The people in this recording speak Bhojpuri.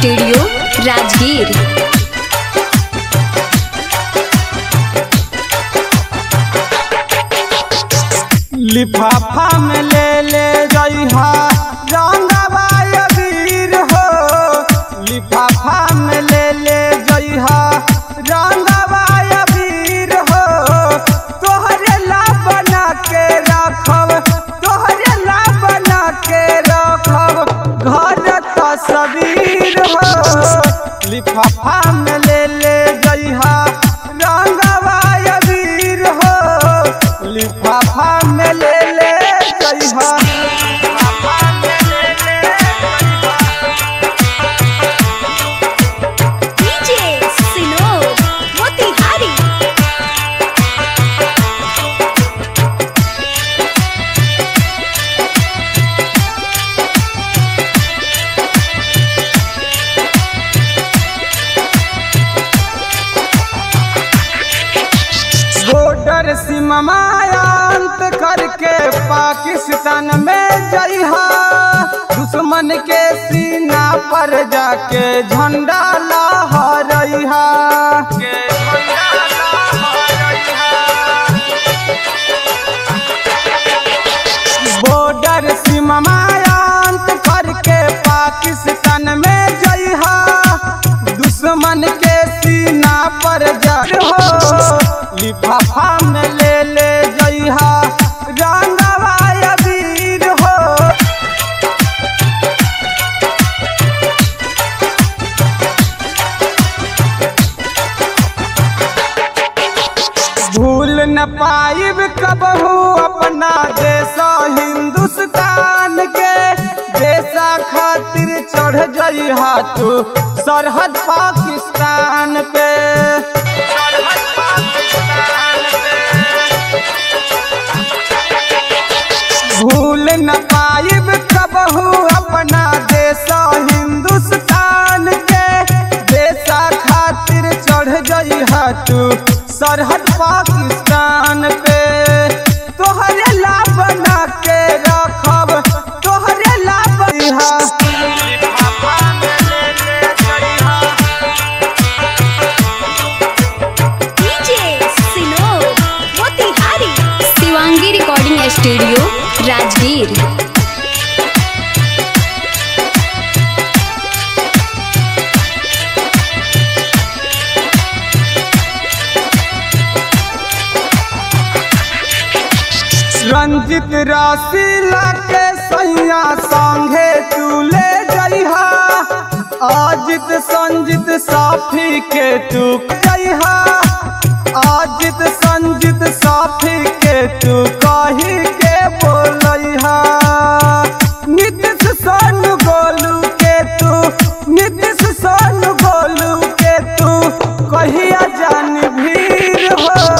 स्टूडियो राजगीर लिफाफा में ले ले जइहा रंगवा अबीर हो लिफाफा में ले ले जइहा रंगवा अबीर हो तोहरे ला बना के रखब तोहरे ला बना के रखब घर तस्वीर हो लिफाफा में ले ले जइहा रंगवा अबीर हो लिफाफा में ले ले जइहा डीजे सिनोर मोतिहारी बॉर्डर सीमायांत करके पाकिस्तान में जइहा दुश्मन के सीना पर जाके झंडा लहरइहा के झंडा लहरइहा बॉर्डर सीमायांत करके पाकिस्तान में जइहा दुश्मन के सीना पर जड़ हो लिफाफा में ले ले जइहा रंगवा अबीर हो भूल न पाइब कबहू अपना देश हिंदुस्तान के देशा खातिर चढ़ जइहा तू सरहद पाकिस्तान पे सरहद पाकिस्तान पे। भूल न पाइब कबहू अपना देश हिंदुस्तान के देशा खातिर चढ़ जइहा तू सरहद पाकिस्तान पे तोहरे ला बना के रखब तोहरे ला बइहा DJ Sinor Motihari Shivangi recording studio Rajgir Ranjit Rashi लाके सैया संगे तू ले जइहा आजित संजित साफी के तू जइहा आजित संजित साफी के तू